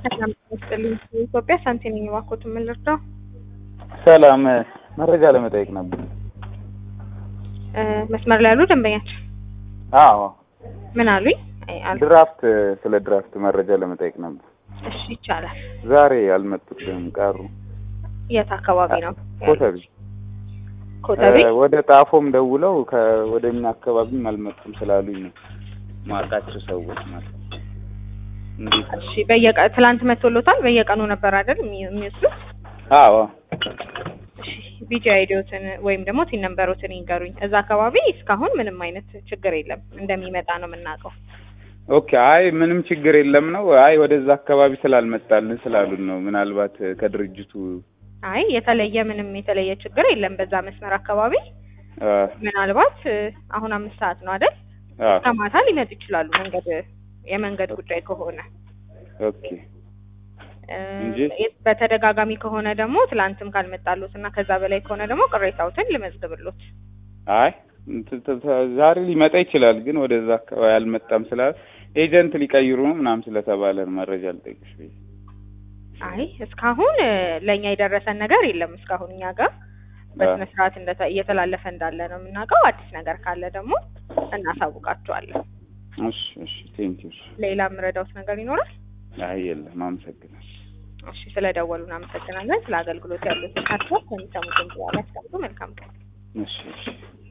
ሰላም ይስጥልኝ። ኢትዮጵያ ሳንቲ ነኝ። እባክዎት ምን ልርዳው? ሰላም መረጃ ለመጠየቅ ነበር። እ መስመር ላይ ያሉ ደንበኛችን አዎ ምን አሉኝ? አይ አል ድራፍት ስለ ድራፍት መረጃ ለመጠየቅ ነበር። እሺ ይቻላል። ዛሬ አልመጡትም ቀሩ። የት አካባቢ ነው? ኮተቤ ኮተቤ። እ ወደ ጣፎም ደውለው ከወደ እኛ አካባቢም አልመጡም ስላሉኝ ነው ማውቃቸው ሰዎች ማለት ነው። እንዴት ነው? እሺ በየቀ ትላንት መቶሎታል። በየቀኑ ነበር አይደል የሚ- የሚወስዱት? አዎ እሺ ቢጂ አይዲዎትን ወይም ደግሞ ቲን ነምበሮትን ይንገሩኝ። እዛ አካባቢ እስካሁን ምንም አይነት ችግር የለም እንደሚመጣ ነው የምናውቀው። ኦኬ። አይ ምንም ችግር የለም ነው። አይ ወደዛ አካባቢ ስላልመጣልን ስላሉን ነው። ምናልባት ከድርጅቱ አይ የተለየ ምንም የተለየ ችግር የለም በዛ መስመር አካባቢ። አ ምናልባት እ አሁን አምስት ሰዓት ነው አይደል? አ ከማታ ሊመጡ ይችላሉ። መንገድ የመንገድ ጉዳይ ከሆነ ኦኬ እ እንጂ- የት- በተደጋጋሚ ከሆነ ደግሞ ትላንትም ካልመጣሉት እና ከዛ በላይ ከሆነ ደግሞ ቅሬታዎትን ልመዝግብሎት። አይ እንትን ተ- ተ- ዛሬ ሊመጣ ይችላል፣ ግን ወደዛ አካባቢ አልመጣም ስላል ኤጀንት ሊቀይሩ ነው ምናምን ስለተባለ ነው መረጃ ልጠይቅሽ ብዬ። አይ እስካሁን እ ለእኛ የደረሰን ነገር የለም። እስካሁን እኛ ጋር በስነ ስርዓት እንደተ- እየተላለፈ እንዳለ ነው የምናውቀው። አዲስ ነገር ካለ ደግሞ እናሳውቃቸዋለን። እሺ እሺ፣ ቴንኪው። ሌላ የምረዳውት ነገር ይኖራል? አይ የለም፣ አመሰግናለሁ። እሺ ስለደወሉ እናመሰግናለን። ስለ አገልግሎት ያሉትን ሀሳብ ከሚሰሙትን በኋላ ያስቀምጡ። መልካም ቀን። እሺ እሺ